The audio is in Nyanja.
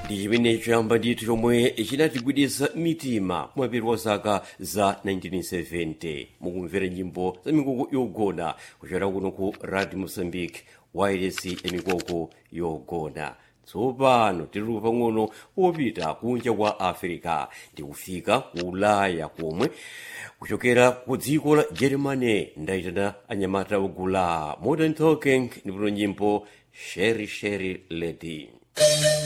ndi chimene choyamba ndithu chomwe chinatigwiditsa mitima kumapeto wa zaka za 1970 mukumvera nyimbo za mikoko yogona kuchokera kuno ku radio mozambique wireless ya mikoko yogona tsopano tili pang'ono wopita kunja kwa africa ndi kufika ku ulaya komwe kuchokera ku dziko la germany ndayitana anyamata ogula modern talking ndipo nyimbo sherry sherry lady